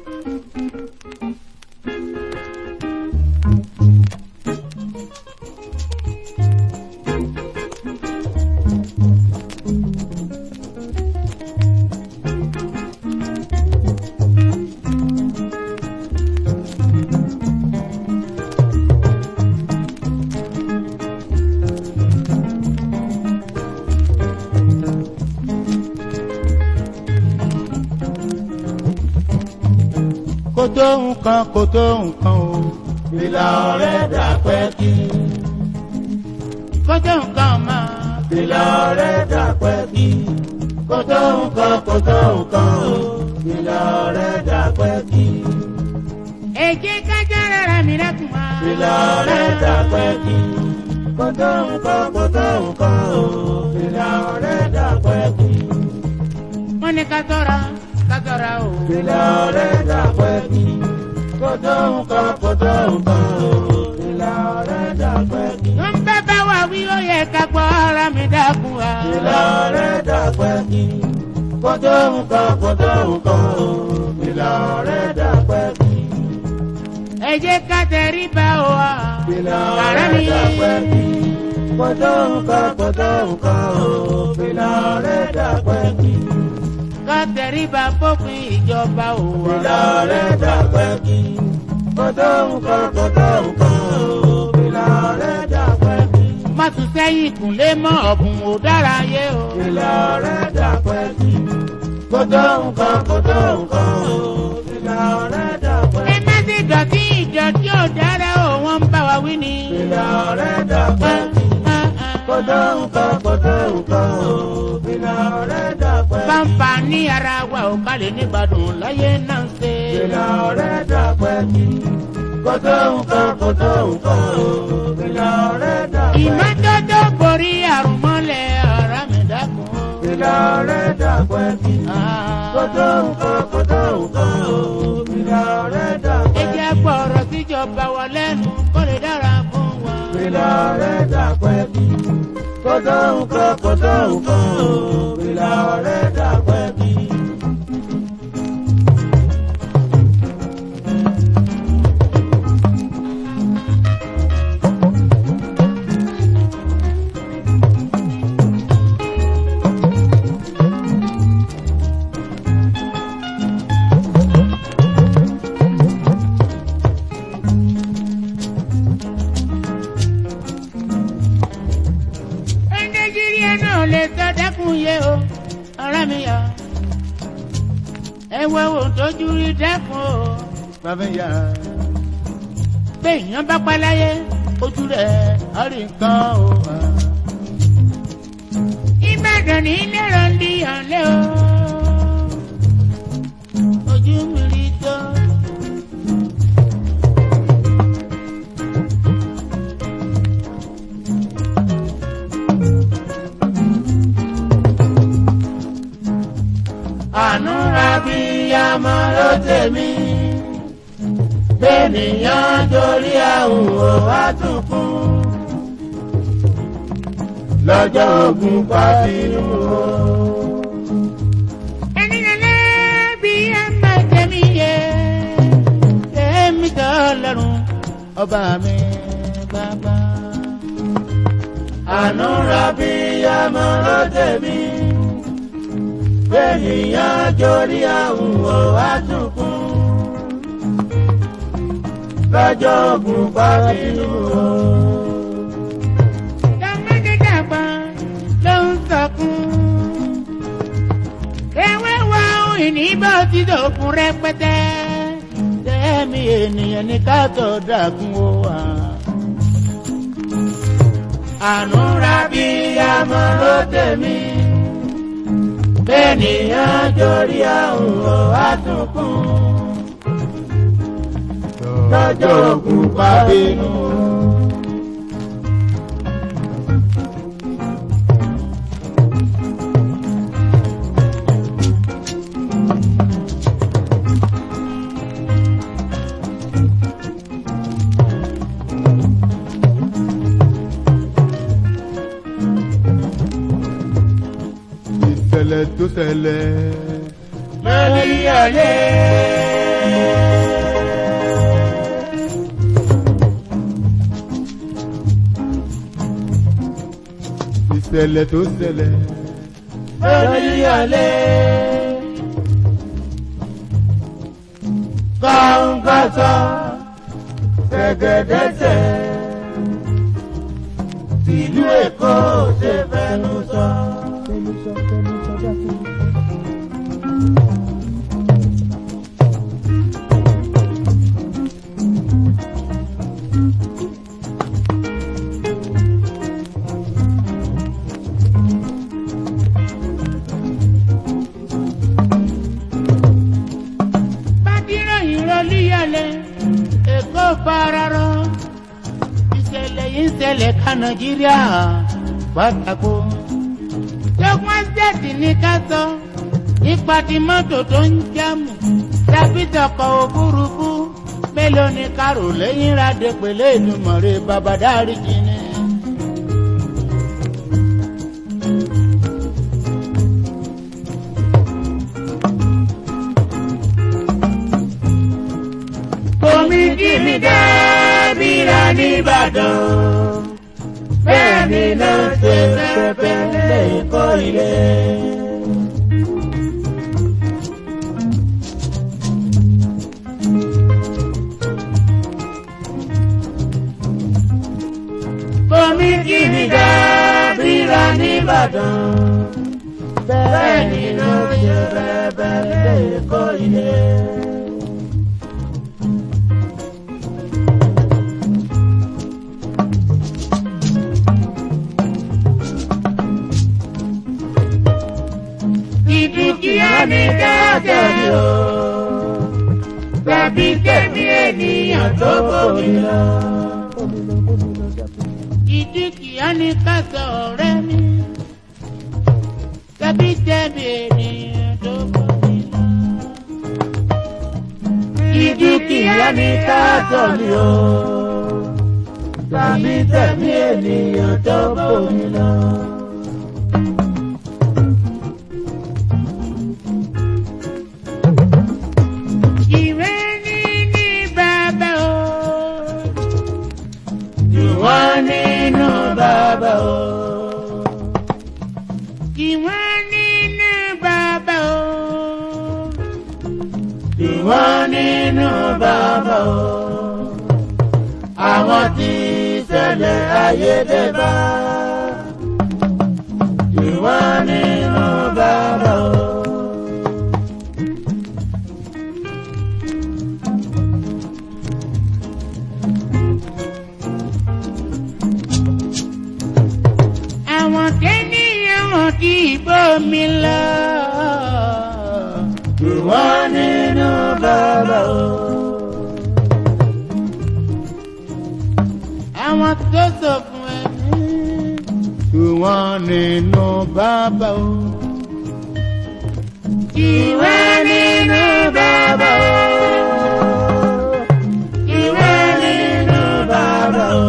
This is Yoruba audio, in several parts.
kò tó nǹkan kò tó nǹkan o. Fìlà ọ̀rẹ́ dàpẹ́ kí. kò tó nǹkan máa. Fìlà ọ̀rẹ́ dàpẹ́ kí. Kò tó nǹkan kò tó nǹkan o. Fìlà ọ̀rẹ́ dàpẹ́ kí. èjì kájà rárá mi lẹ́kùn wá. Fìlà ọ̀rẹ́ dàpẹ́ kí. Kò tó nǹkan kò tó nǹkan o. Fìlà ọ̀rẹ́ dàpẹ́ kí. wọ́n ní ká tọ́ra ká tọ́ra o. Fìlà ọ̀rẹ́ dàpẹ́ kí. Kò tó nǹkan kò tó nǹkan o. Fìlà ọ̀rẹ́ dàpẹ́ kí. wọ́n bẹ́ bá wà wí ó yẹ ká gbọ́ ara mi dákun wá. Fìlà ọ̀rẹ́ dàpẹ́ kí. Kò tó nǹkan kò tó nǹkan o. Fìlà ọ̀rẹ́ dàpẹ́ kí. èjì ká tẹ̀rí bá o wá. Fìlà Kàrá ọ̀rẹ́ mi. dàpẹ́ kí. Kò tó nǹkan kò tó nǹkan o. Fìlà ọ̀rẹ́ dàpẹ́ kí. ká tẹ̀rí bá fópin ìjọba o wá. Fìlà ọ̀rẹ́ dàpẹ́ kí. Kò tó nǹkan kò tó nǹkan o. Fìlà ọ̀rẹ́ dàpẹ́ kí. má tún sẹ́yìn ìkúnlé mọ́ ọ̀bùn ò dára yé o. Fìlà ọ̀rẹ́ dàpẹ́ kí. Kò tó nǹkan kò tó nǹkan o. Fìlà ọ̀rẹ́ dàpẹ́ ẹ má sì dọ̀tí ìdọ̀tí ò dára o wọ́n ń bá wa wí ni. Fìlà ọ̀rẹ́ dàpẹ́ kí. Kò tó nǹkan kò tó nǹkan o. Fìlà ọ̀rẹ́ dàpẹ́ kí. Bàǹfà ní ara wa ò ká lè nígbàdùn láyé náà ń ṣe. Fìlà ọ̀rẹ́ dàpẹ́ kí. Kò tó nǹkan kò tó nǹkan o. Fìlà ọ̀rẹ́ dàpẹ́ kí. Ìmọ́tótó borí àrùn mọ́lẹ̀ ara mi dákun. Fìlà ọ̀rẹ́ dàpẹ́ kí. Kò tó nǹkan kò tó nǹkan o. Fìlà ọ̀rẹ́ Ẹ dàpẹ́ kí. jẹ́ gbọ́rọ̀ síjọba wa lẹ́nu kó lè dára fún wa. Fìlà ọ̀rẹ́ dàpẹ́ kí. Kò tó nǹkan kò tó nǹkan o. Fìlà ọ̀rẹ́ dàpẹ́ kí. Ẹ Nàìjíríà náà lè sọ dẹ́kun yé o, ọ̀rẹ́ mi yọ. Ẹ wo ohun tójú rí dẹ́kun o. Bàbá ìyá Pé èèyàn bá pa láyé, ojú rẹ̀ á rí nǹkan o. Ìbàdàn ní lẹ́rọ̀ ń di ọ̀lẹ́ o. Ojú mi rí tó. Àánú ra bí yamọ ló tèmi. Bẹ́ẹ̀nìyàn torí àrùn ò wá tún kún. Lọ́jọ́ ogun pa bínú o. Ẹni lẹ́lẹ́ bí ẹ máa tẹ̀mí yẹ. Tẹ̀mí tọ́ lọ́rùn ọba mi bàbá. Àánú ra bí yamọ ló tèmi. Bẹ́ẹ̀nìyàn torí àrùn ò wá tún kún. Lọ́jọ́ ogun pa bínú o. Tọ́mọdé dàgbà ló ń sọkún. Ewé wa ohun ìníbọ̀ ti dòkun rẹpẹtẹ. Tẹ́mi ènìyàn ní ká tó dàkún ó wà. Àánú ra bí yamọ ló tèmi. Bẹ́ẹ̀nìyàn torí àrùn ò wá tún kún. Lọ́jọ́ ogun pa bínú o. ìṣẹ̀lẹ̀ tó ṣẹlẹ̀. lórí ayé ìṣẹ̀lẹ̀ tó ṣẹlẹ̀. lóníyọ̀lé. kọ́ńkọ́sọ́ gẹ́gẹ́dẹ́sẹ̀ tìlú èkó ṣe fẹnu sọ. bádìròyìn rọlíyàlẹ̀ èkó fararọ ìṣẹ̀lẹ̀ yìí ń ṣẹlẹ̀ ká nàìjíríà pátákó. lọ́gbọ́n ṣẹ́ẹ̀tì ní ká sọ nípa ti mọ́tò tó ń jámù tàbí tọkọ̀ òfurufú mélòó ni kárò lẹ́yìn rádé pẹ̀lẹ́ ìdùnmọ̀rẹ́ babadárì jìnnì. omi kì mí dábìrà nìbàdàn bẹ́ẹ̀ ni náà ṣe pẹ́pẹ́ lẹ́yìn kọ́ ilé. omi kì mí dábìrà nìbàdàn bẹ́ẹ̀ ni náà ṣe pẹ́pẹ́ lẹ́yìn kọ́ ilé. ìdúkìá ní dáadáa ni o. Tàbí kẹ́mi ènìyàn tó bòmí lọ. ìdíkìá ní ká sọ ọ̀rẹ́ mi tàbí tẹ̀mí ènìyàn tó bọ̀ mí lọ. Ìdúkìá ní dáadáa ni o. Tàbí kẹ́mi ènìyàn tó bòmí lọ. ìwé ní ní bàbá o. Ìwọ́n nínú bàbá o. ìwé nínú bàbá o. Ìwọ́n nínú bàbá o. Àwọn tí ṣẹlẹ̀ ayédèbá. Ìwọ́n nínú bàbá o. àwọn tẹ́niyàn wọn kì í bómi lọ. Ìwọ́n nínú bàbá o. àwọn tó sọ fún ẹ. Ìwọ̀n nínú bàbá o. Ìwé nínú bàbá o. Ìwé nínú bàbá o.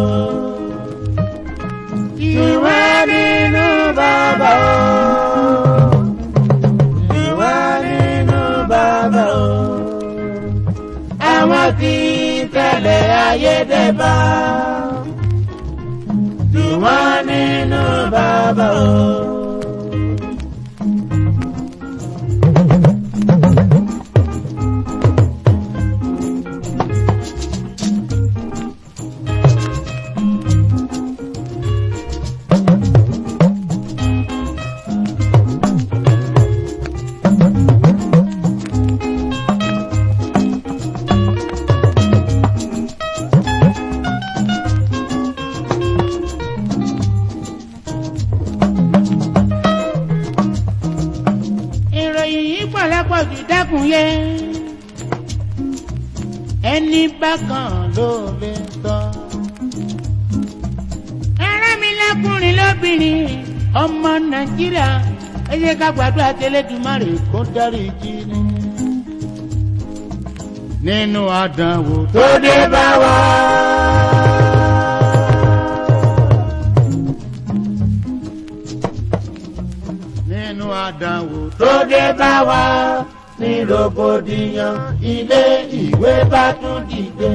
Ìwé nínú bàbá o. Ìwé nínú bàbá o. Àwọn tí tẹ̀lé ayédèbá. Ìwé nínú bàbá o. ìròyìn yìí pọ̀lọpọ̀ jù dákun yẹ. ẹni bákan ló lè sọ. ará mi lákùnrin lóbìnrin ọmọ nàìjíríà ẹ jẹ́ ká gbàdúrà tẹlẹ́dùmarè kó dárí jì ní. nínú àdánwò tó dé bá wa. nínú àdánwò tó dé bá wa ní rògbòdìyàn ilé ìwé bá tún dìde.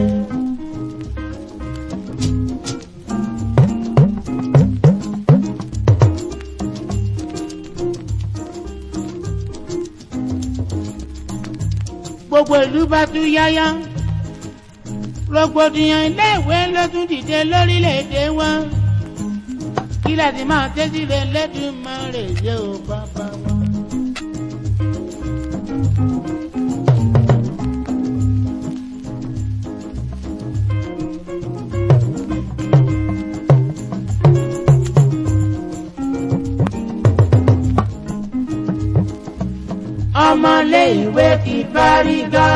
gbogbo ìlú bá tún yáyá rògbòdìyàn iléèwé ló tún dìde lórílẹ̀‐èdè wọn kí láti máa tẹ́sí rẹ̀ lẹ́dùnmáre yé o bàbá wọn. ọmọlé ìwé ti fárígá.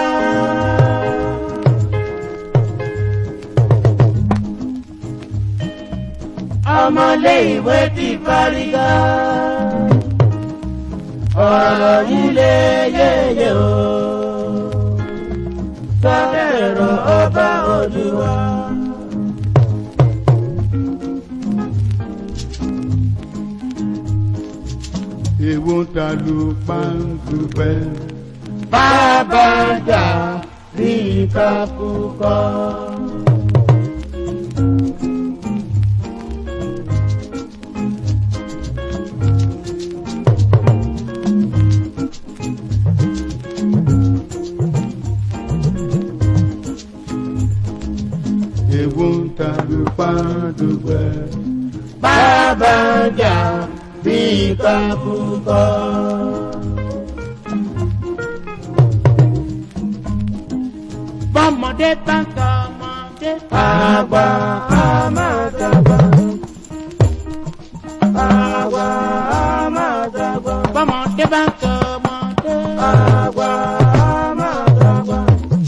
ọmọlé ìwé ti fárígá. ọ̀rọ̀ yìí lé yéye o. sọ́dẹ̀rọ̀ ọba olúwa. èwo ń ta lu pàǹdùpẹ́. bàbá jà bí kakúkọ. èwo ń ta lu pàǹdùpẹ́. bàbá jà bí kakúkọ. bọ́mọdé bá tọ ọmọdé. àgbà àmàdàgbà. àgbà àmàdàgbà. bọ́mọdé bá tọ ọmọdé. àgbà àmàdàgbà.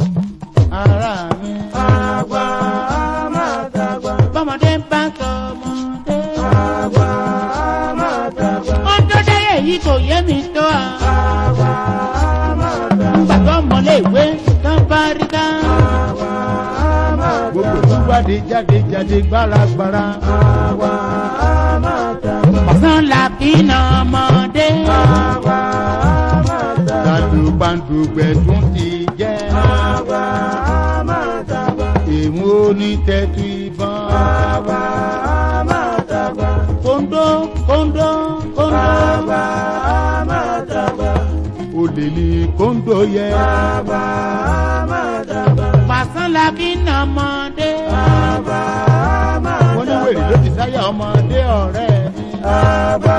ara mi. àgbà àmàdàgbà. bọ́mọdé bá tọ ọmọdé. àgbà àmàdàgbà. wọ́n tó dáyé yìí kò yé mi tó a. àgbà àmàdàgbà. gbàgbọ́ mọ́lé ìwé tán bá rí ká. àgbà àmàdàgbà. gbogbo ìwádìí jáde jáde gbáragbára. àgbà àmàdàgbà. ọ̀sán la bí na ọmọdé. àgbà àmàdàgbà. tàlù pàǹdùpẹ́ tún ti jẹ́. àgbà àmàdàgbà. èwo ní tẹ́tù ìbọn. àgbà àmàdàgbà. kóńdó kóńdó kóńdó. àgbà àmàdàgbà. olè ní kóńdó yẹ. àgbà àmàdàgbà. pàṣán la bí na ọmọdé. àgbà wọ́n ní wèrè ló àmàdàgbà. ti sáyà ọmọdé ọ̀rẹ́ mi. àgbà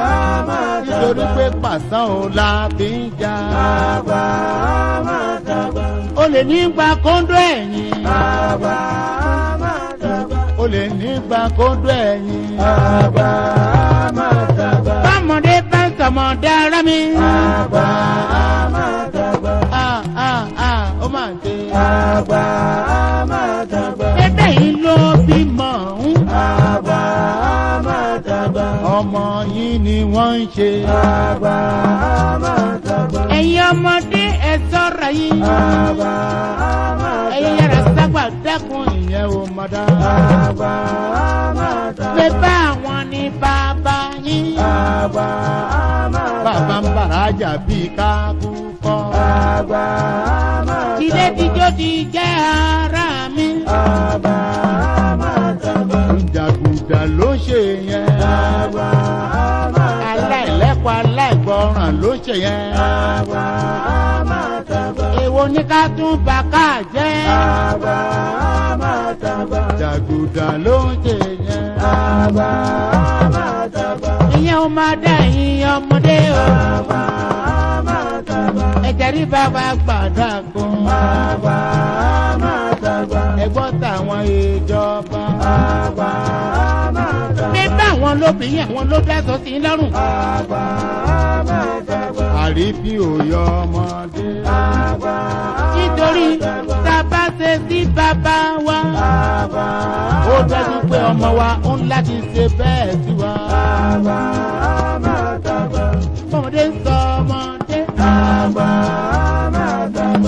nítorí àmàdàgbà. pé pàṣán ò la fi ń jà. àgbà àmàdàgbà. olè ní gba kóńdó ẹ̀yìn. àgbà àmàdàgbà. olè nígbà kóńdó ẹ̀yìn. àgbà àmàdàgbà. bọ́mọdé bá ń sọmọdé ara mi. àgbà àmàdàgbà. Ah, ah, ah, ó máa ń ṣe. àgbà àmàdàgbà. Ẹgbẹ́ yìí ló bímọ ń. àgbà àmàdàgbà. ọmọ yìí ni wọ́n ń ṣe. àgbà àmàdàgbà. Ẹ̀yin ọmọdé ẹ sọ́ra yín. àgbà àmàdàgbà. Ẹ̀yin yàrá sábà dẹ́kun yìí. ìyẹn ò mọ̀ dá. àgbà àmàdàgbà. Pé bá àwọn ní bàbá yín. àgbà àmàdàgbà. bàbá ń bàrà jà bíi kákú kọ́. àgbà àmàdàgbà. Tilé tíjó ti jẹ́ ara mi. àgbà àmàdàgbà. jàgùdà ló ṣe yẹn. àgbà àmàdàgbà. aláìlẹ́kọ̀ọ́ aláìgbọràn ló ṣe yẹn. àgbà àmàdàgbà. Èwo ní ká tún bá ká jẹ́. àgbà àmàdàgbà. jàgùdà ló ń ṣe yẹn. àgbà àmàdàgbà. Ìyẹn ó máa dá ẹ̀yin ọmọdé o. àgbà àmàdàgbà. Ẹ̀jẹ̀ rí bàbá gbàdá kan. àgbà àmàdàgbà. ẹgbọ́n táwọn ìjọba. àgbà àmàdàgbà. Pé bá àwọn lóbìnrin àwọn ló dáṣọ sí lọ́rùn. àgbà àmàdàgbà. àríbí òyọ ọmọdé. àgbà Nítorí tá a bá ṣe sí bàbá wa. àgbà ó dájú pé ọmọ wa ń láti ṣe bẹ́ẹ̀ sí wa. àgbà àmàdàgbà. Ọmọdé ń sọ ọmọdé. àgbà àmàdàgbà.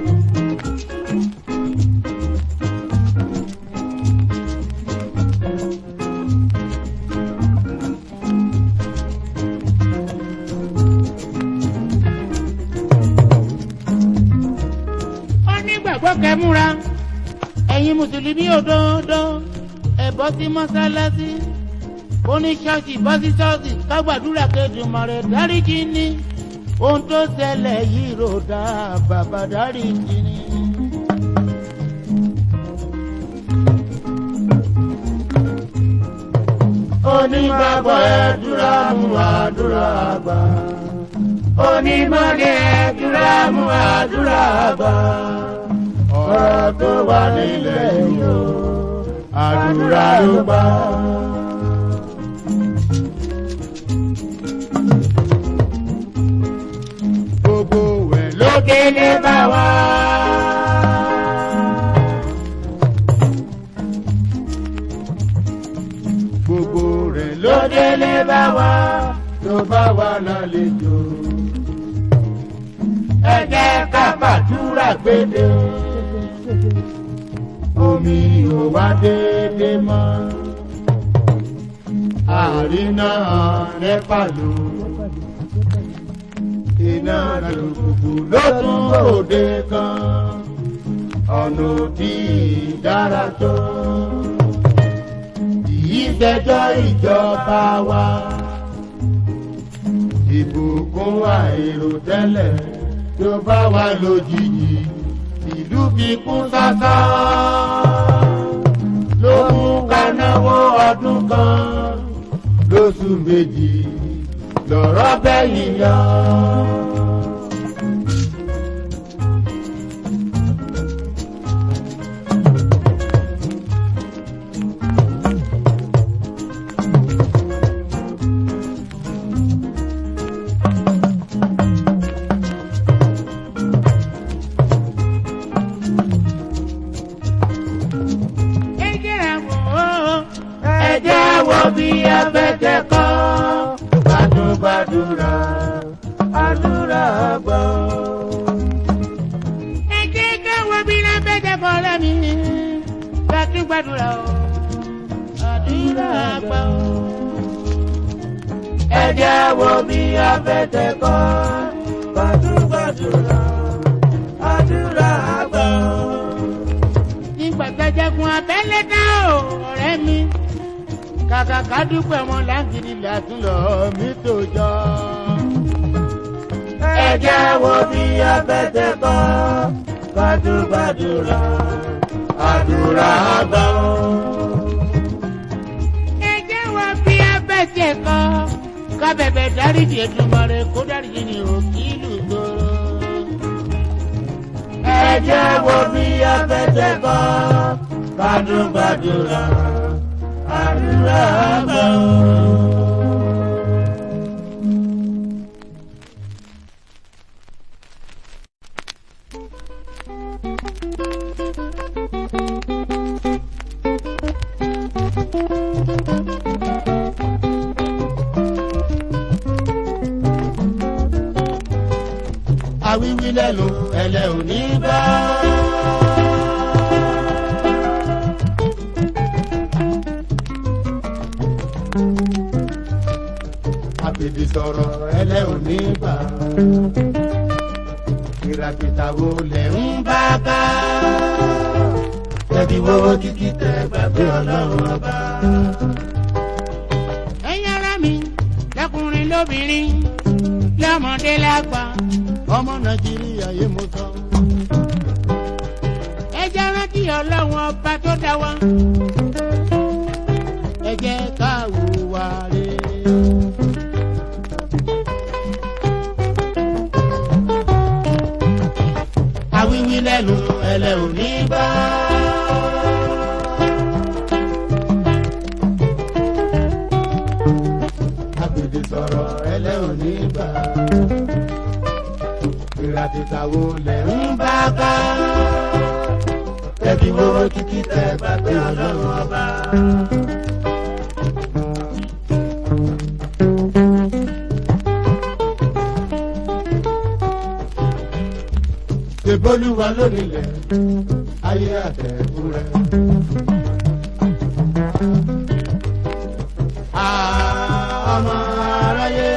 Ó ní gbàgbọ́ kẹmúra. Ẹ̀yin Mùsùlùmí òdodo. Ẹ bọ́ sí mọ́sálásí. Ó ní ṣọ́ọ̀ṣì bọ́ sí ṣọ́ọ̀ṣì kágbàdúrà kejìmọ̀ rẹ̀ dáríjì ní. ohun tó ṣẹlẹ̀ yìí rò dá bàbá dárí kiri. onígbàgbọ́ ẹ̀dúrà mú àdúrà gbà. onímọ̀lẹ̀ ẹ̀dúrà mú àdúrà gbà. ọ̀rọ̀ tó wà nílẹ̀ yìí o àdúrà ló gbà. gbogbo ẹ̀ ló lókèlè bá wà. gbogbo rẹ̀ ló lókèlè bá wà tó bá wà lálejò. ẹ jẹ́ ká fàdúrà gbédè. omi ò wá déédé mọ́. àrínà rẹ́pà ló. iná lòkùnkùn ló tún òde kan. ọ̀nà òdì dára tó ìṣẹ́jọ́ ìjọba wa. Ìbùkún àìrò tẹ́lẹ̀ tó bá wa lójijì, ìlú fi kún sásá. Ló mú ká náwó ọdún kan lóṣù méjì lọ̀rọ̀ bẹ́yìn yọ. ẹ jẹ́ àwọn ó. ẹ jẹ́ wo bí abẹ́tẹ̀ kọ́ gbàdúgbàdúrà àdúrà gbọ́. ẹ jẹ́ káwọn bí lábẹ́jẹ́ kọ́ lẹ́mí. gbàtú gbàdúrà o. àdúrà àgbà o. ẹ jẹ́ wo bí abẹ́tẹ̀ kọ́ gbàdúgbàdúrà àdúrà gbọ́. nígbà gbẹjẹkun abẹ́lé dá o ọ̀rẹ́ mi. kàkà ká dúpẹ́ wọn láǹgìrì làtúnlọ̀ mi tó jọ. ẹ jẹ́ wo bí abẹ́tẹ̀ kọ́ gbàdúgbàdúrà àdúrà gbọ́. ẹ jẹ́ wá bí abẹ́jẹ́ kọ́. kábẹ̀bẹ̀ dáríjì Èdùmàrè kó dáríjì ní òkìlù gbòòrò. ẹ jẹ́ wo bí abẹ́tẹ̀ kọ́ gbàdúgbàdúrà àdúrà gbọ́. àwíwí lẹ́nu ẹlẹ́ òní bá. àfìdí sọ̀rọ̀ ẹlẹ́ òní bá. ìràkìtà wo lẹ̀ ń bá ká. tẹ̀bí wo kíkí tẹ gbàgbé ọlọ́run ọba. ẹ̀yin ará mi lọ́kùnrin lóbìnrin lọ́mọdé lágbà ọmọ nàìjíríà yé mo sọ. ẹ jẹ́ rántí ọlọ́run ọba tó dá wa. ẹ jẹ́ ká hùwà rere. àwíwí lẹ́nu ẹlẹ́ òní bá. àfìdí sọ̀rọ̀ ẹlẹ́ òní bá. ìràtìtà wo lẹ̀ ń bá ká. tẹ̀bí wo kíkí tẹ gbàgbé ọlọ́run ọba. ṣèbólúwa lónìlẹ̀ ayé àtẹ̀kù rẹ̀. ọmọ aráyé.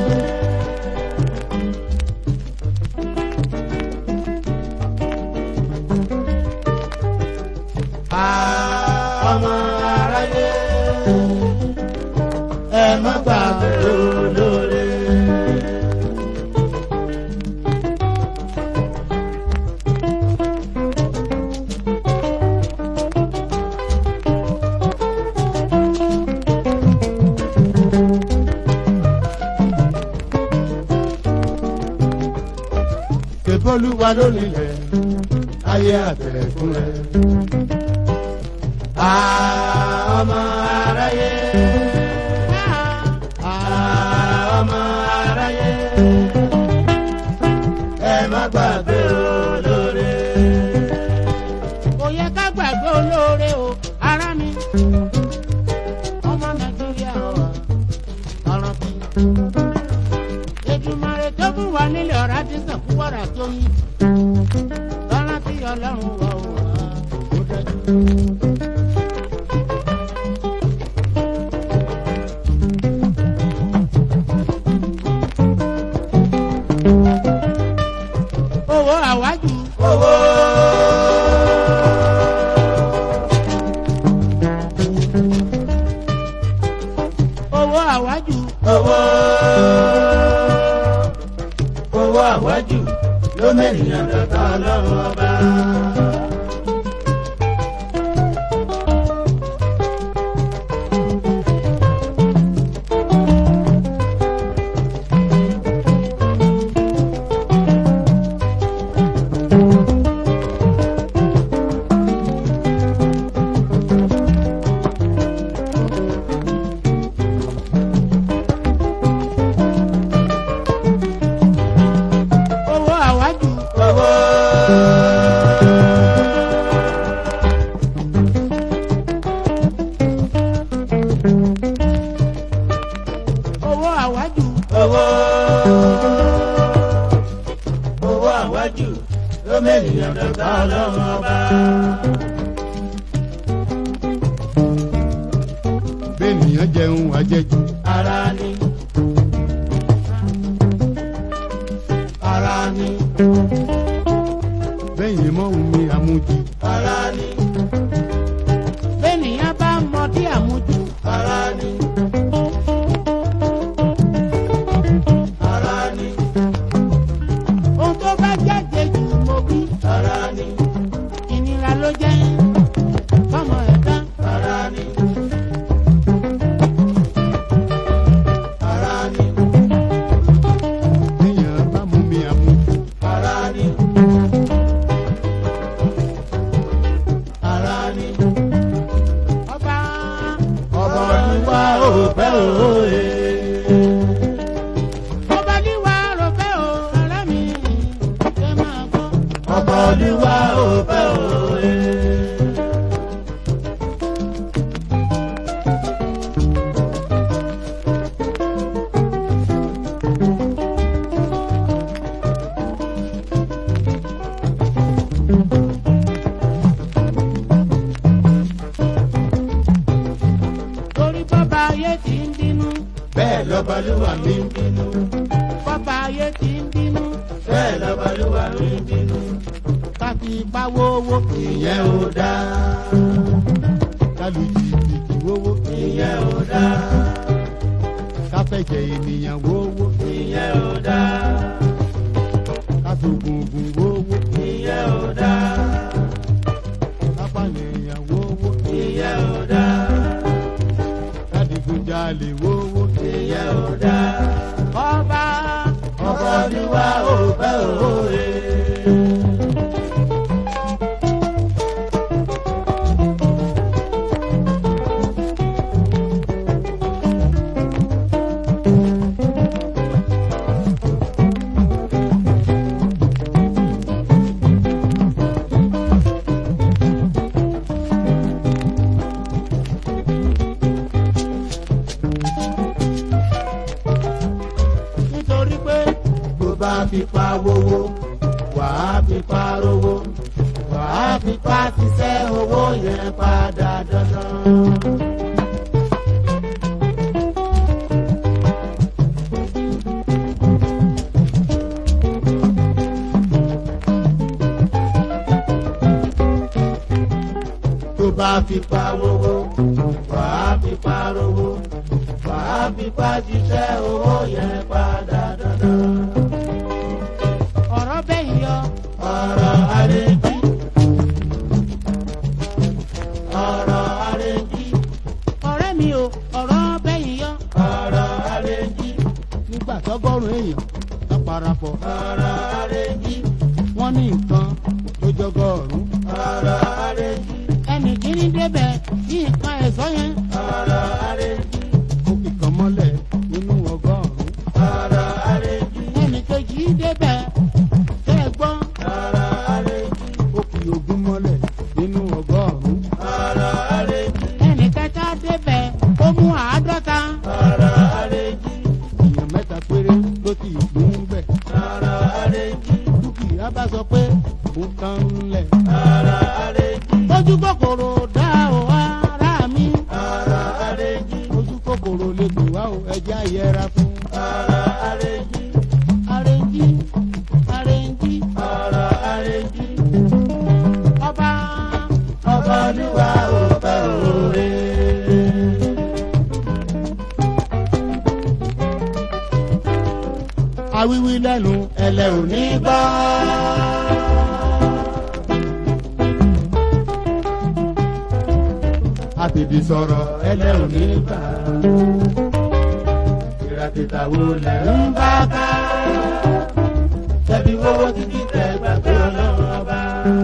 ọmọ aráyé. ẹ má gbàgbé olóore. olúwa ló nílẹ̀ ayé àtẹ̀kùn rẹ̀. ọmọ aráyé ọmọ aráyé ẹ má gbàgbé olóore. kò yẹ ká gbàgbé olóore o ara mi ọmọ nàìjíríà ọ̀rọ̀ bí. Èdùmàrè tó fún wa nílẹ̀ ọ̀rá ti sàn fún wàrà tó yín. lọ́nà tí ọlọ́run wà ó wà ó dájú. owó àwájú owó. owó àwájú owó. owó àwájú ló mẹ́rìnà dọ̀tà ọlọ́run ọba. owó àwájú owó. owó àwájú owó. owó àwájú ló mẹ́rìnà dọ̀tà ọlọ́run ọba. bẹ́ẹ̀nìyàn jẹun àjẹjù ara ni. ara ni. bẹ́yìn mọ́ omi àmujì ara ni. bẹ́ẹ̀nìyàn bá mọ dí àmújù ara ni. ara ni. ohun tó bá jáde jù mọ́ bí ara ni. ìnira ló jẹ́ fọmọ ẹ̀dá ara ni. ara ni. bẹ́yìn bá mú mi àmujì ara ni. ara ni. ọba ọmọ olúwa ò pẹ́ òye. ọba níwà rọ̀fẹ́ o ara mi ṣe máa gbọ́. ọmọ olúwa ò pẹ́ òye. torí bọ́ba ayé ti ń bínú bẹ́ẹ̀ lọ́balúwa mi ń bínú. bọ́ba ayé ti ń bínú bẹ́ẹ̀ lọ́balúwa mi ń bínú. ká fi ipá wówó ìyẹn ò dáa. kálù jìbìtì wówó ìyẹn ò dáa. káfẹ̀jẹ̀ ènìyàn wówó ìyẹn ò dáa. káfọ̀gùngùn wówó ìyẹn ò dáa. kápánìyàn wówó ìyẹn ò dáa. kádìgunjalè wówó ìyẹn ò dáa. ọba ọmọ olúwa ò pẹ́ òye. nítorí pé bó bá fipá wówó wàá fipá rówó wàá fipá ṣiṣẹ́ owó yẹn padà dandan. tó bá fipá wówó wàá fipá rówó wàá fipá ṣiṣẹ́ owó yẹn padà dandan. ọ̀rọ̀ bẹ́ẹ̀ yọ ọ̀rọ̀ àrètí. ọ̀rọ̀ àrètí. ọ̀rẹ́ mi o ọ̀rọ̀ bẹ́ẹ̀ yọ ọ̀rọ̀ àrètí. nígbà tọ́gọ́rùn èèyàn ká parapọ̀ ọ̀rọ̀ àrètí. ní nǹkan tó jọgọ́rùn. ọ̀rọ̀ àrèjì ẹnì kíní débẹ̀ sí nǹkan ẹ̀sọ́ yẹn. ọ̀rọ̀ àrèjì ó fi kan mọ́lẹ̀ nínú ọgọ́rùn. ọ̀rọ̀ àrèjì ẹnì kejì débẹ̀ tẹ́ ẹ gbọ́. ọ̀rọ̀ àrèjì ó fi ogún mọ́lẹ̀ nínú ọgọ́rùn. ọ̀rọ̀ àrèjì ẹnì kẹta débẹ̀ ó mú àádọ́ta. ọ̀rọ̀ àrèjì èèyàn mẹ́ta péré ló ti gbóhùn bẹ̀. ọ̀rọ̀ àrèjì dúkìá bá sọ pé òun kan ń lẹ̀. ọ̀rọ̀ àrèjì ojú kòkòrò dá o ara mi. ọ̀rọ̀ àrèjì ojú kòkòrò lè pè wá o ẹja yẹra fún. ọ̀rọ̀ àrèjì àrèjì àrèjì ọ̀rọ̀ àrèjì ọba ọba olúwa ò fẹ́ òre. awíwí lẹ́nu ẹlẹ́ ò ní gbọ́. àfìdí sọ̀rọ̀ ẹlẹ́ ò ní gbà. ìràkìtà wo lẹ̀ ń bá ká tẹ̀bí wọ́wọ́ títí tẹ̀ gbàgbé ọlọ́run ọba.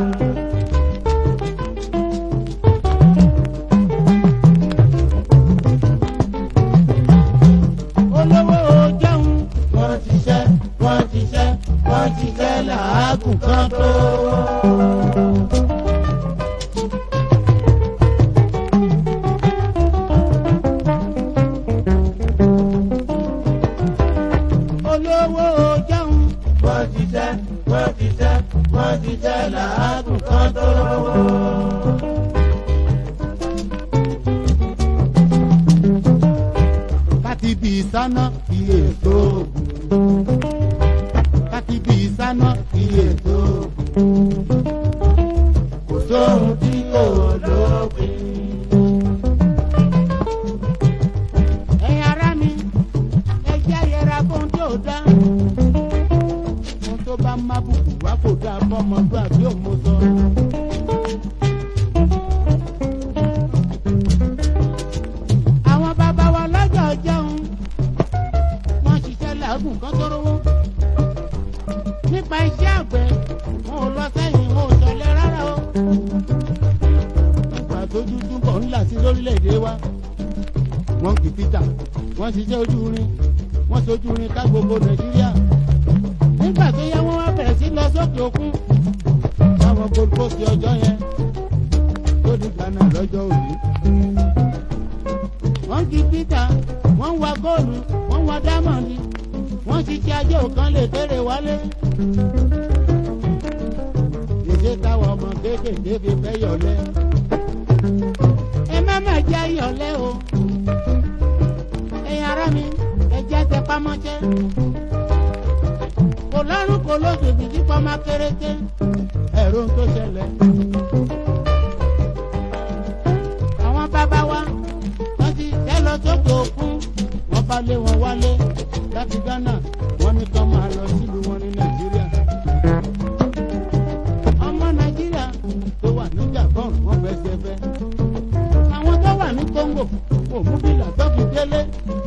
olówó jẹun wọ́n ti ṣẹ́ wọ́n ti ṣẹ́ wọ́n ti ṣẹ́ làágùn kan tó. olówó jẹun wọ́n ti ṣẹ́ wọ́n ti ṣẹ́ wọ́n ti ṣẹ́ làágùn kan tó. káti bí sáná iye tó ògùn. káti bí sáná iye tó ògùn. kò sóhun tí kò lópin. ẹ̀yin ará mi ẹ jẹ́ yẹra fún tí ò dá. ohun tó bá má bùkù wá kò dáa fọmọdún àbí òmùsọ. àwọn bàbá wa lọ́jọ́ jẹun wọ́n ṣiṣẹ́ làágùn kan tó rówó. nípa iṣẹ́ àgbẹ̀ wọn ò lọ sẹ́yìn wọn ò sọlẹ̀ rárá o. nígbà tójú túbọ̀ ńlá sí lórílẹ̀‐èdè wa. wọ́n kì í pítà wọ́n ṣiṣẹ́ ojú irin wọ́n ṣojú irin ká gbogbo nàìjíríà. nígbà tó yẹ wọ́n wá bẹ̀rẹ̀ sí lọ sókè òkun. táwọn gold coast ọjọ́ yẹn tó di ghana lọ́jọ́ òní. wọ́n kí peter wọ́n wa góòlù wọ́n wa dámọ̀ndì wọ́n ṣiṣẹ́ ajé òkan lè kéré wálé. ìṣe táwọn ọmọ kéékèèké fi fẹ́ yọ̀lẹ́. ẹ má má jẹ́ ìyọ̀lẹ́ o. ẹ̀yin ará mi ẹ jẹ́ tẹ pámọ́ṣẹ́. kò lọ́rùn kò lóṣù bìtí pọ́nmá kérété. ẹ̀rọ ń tó ṣẹlẹ̀. àwọn bàbá wa wọ́n ti tẹ́ lọ sókè òkun. wọ́n bá lé wọn wálé láti ghana wọ́n ní kán máa lọ sílùú wọn ní nàìjíríà. ọmọ nàìjíríà tó wà ní gabon wọ́n fẹ́ ṣe fẹ́. àwọn tó wà ní congo kò mú bílà tó fi délé.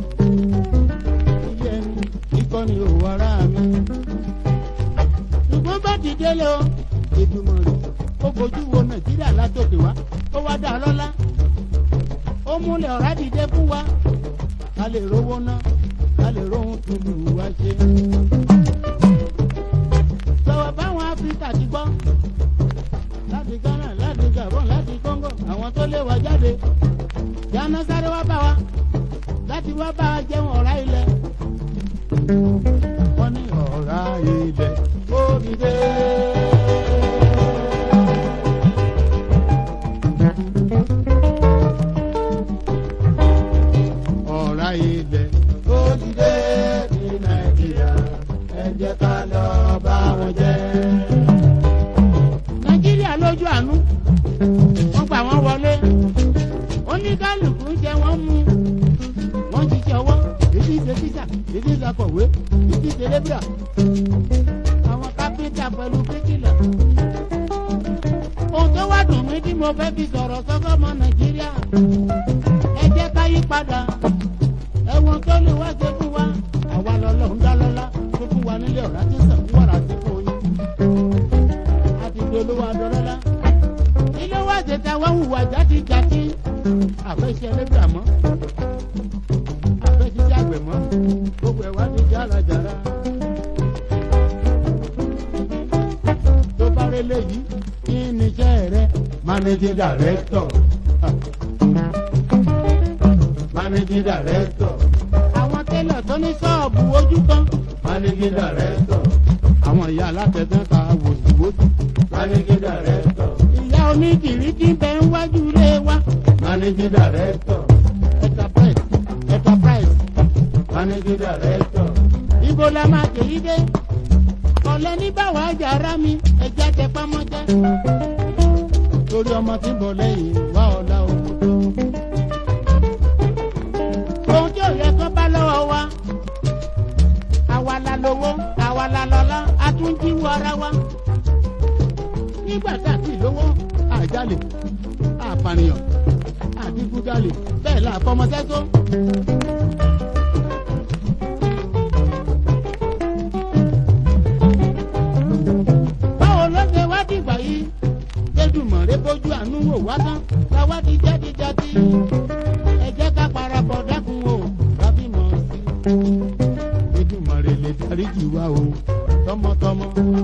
ilé ẹni ìkọ́ni òwò ara mi. ṣùgbọ́n bá ti délé o. ìdùmọ̀ rẹ̀ ó fojú wo nàìjíríà látòkè wá ó wá dá a lọ́lá ó múlẹ̀ ọ̀rá dìde fún wa ká lè rówó ná ká lè róhun tuntun wá ṣe. sọ̀rọ̀ báwọn áfíríkà ti gbọ́ láti ghana láti gabon láti congo àwọn tó lé wa jáde jáná sáré wá bá wa láti wá bá wa jẹun ọ̀rá ilẹ̀ wọ́n ní ọ̀rá ilẹ̀ ó dìde. ọ̀rá ilẹ̀ ó dìde ní nàìjíríà ẹ jẹ́ ká lọ bá wọn jẹ́. nàìjíríà lójú àánú wọ́n gbà wọ́n wọlé oníkálukú jẹ wọ́n mú wọ́n ṣiṣẹ́ ọwọ́ èdè ìṣe tíṣà èdè ìṣàkọ̀wé èdè ìṣe lébìrà. àwọn kápẹ́ńtà pẹ̀lú bíríkìlà. ohun tó wá dùn mí tí mo fẹ́ fi sọ̀rọ̀ sọ́kọ́ ọmọ nàìjíríà ẹ jẹ́ ká yí padà ẹ̀wọ̀n tó lè wá ṣe fún wa àwa lọ́lọ́run dá lọ́lá tó fún wa nílé ọ̀rá tí ń sàn fún wàrà sí fún yín. kan hùwà jáde-jáde àfẹsẹ̀ lẹ́gbàá mọ́ àfẹsẹ̀ àgbẹ̀ mọ́ gbogbo ẹ̀ wá di járajàra. tó bá rí léyìí kí ni iṣẹ́ rẹ managing director managing director àwọn tẹ́lẹ̀ tó ní ṣọ́ọ̀bù ojú kan managing director àwọn ìyá alátẹ̀tẹ̀ ta wòsíwòsí managing director ìyá onídìrí tí bẹ ń wájú lé wa managing director enterprise enterprise managing director ibo la máa tèyí dé ọ̀lẹ́ ní báwa jàrá mi ẹ̀jẹ̀ tẹ pamọ́jẹ́ torí ọmọ tí ń bọ̀ lẹ́yìn wá ọ̀la owó tó. ohun tí ò yẹ kó bá lọ́wọ́ wa àwa la lówó àwa la lọ́lá a tún jíwọ́ ara wa nígbà tá a ti lówó àjálè àpànìyàn àdìgúdálè bẹ́ẹ̀ la fọmọdé tó. báwo ló ṣe wá dìgbà yìí lẹ́dùnmọ̀rẹ́ bójú àánú wò wá tán ká wá di jáde-jáde ẹ jẹ́ ká parapọ̀ dákun o kábí mọ̀ sí i lẹ́dùnmọ̀rẹ́ lè dáríjì wá o tọmọtọmọ.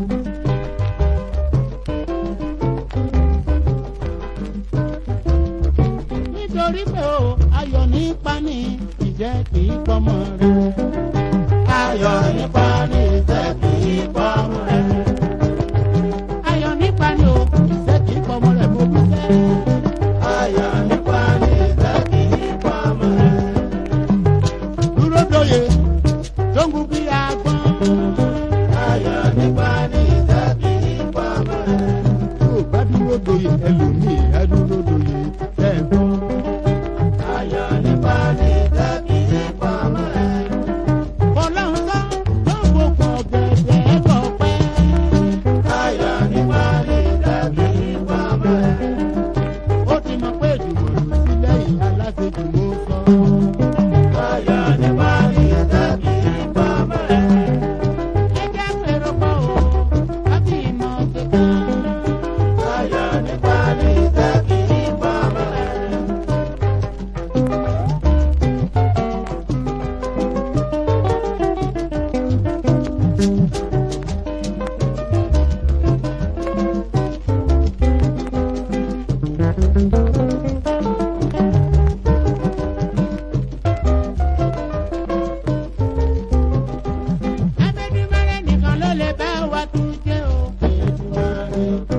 nítorí pé o ayọ̀ nípa ní ìjẹ́ kì í pọ́mọ rẹ̀. ayọ̀ nípa ní ìtẹ́ kì í pọ́nmú rẹ̀ ayọ̀ nípa ní o ìjẹ́ kì í pọ́mọ rẹ̀ mo bí sẹ́. ayọ̀ nípa ní ìtẹ́ kì í pọ́nmú rẹ̀ dúró dóye tó ń gun bí agbọ́n. ayọ̀ nípa ní ìtẹ́ kì í pọ́nmú rẹ̀ tó bá dúró dóye ẹlòmíì á dúró dóye tẹ́gbọ́n. ayọ̀ nípa ní ìtẹ́ kì í pọ́nmú rẹ̀ ọlọ́run sọ tó ń gbogbo ọ̀gẹ̀dẹ̀ ẹ̀kọ́ pẹ́. ayọ̀ nípa ní ìtẹ́ kì í pọ́nmú rẹ̀ ó ti mọ pé ìdìbò rù sílẹ̀ ìyá aláṣejù ló sọ. ayọ̀ nípa ní ìtẹ́ kì í pọ́nmú rẹ̀ ẹ jẹ́ pèrò pọ̀ o láti ìmọ̀ ṣe kàn. ayọ̀ nípa ní ìtẹ́ kì í pọ́nmú rẹ̀. abẹ́dúmọ́lẹ̀ nìkan ló lè bá wa tún jẹ́ o. Èdùmàrè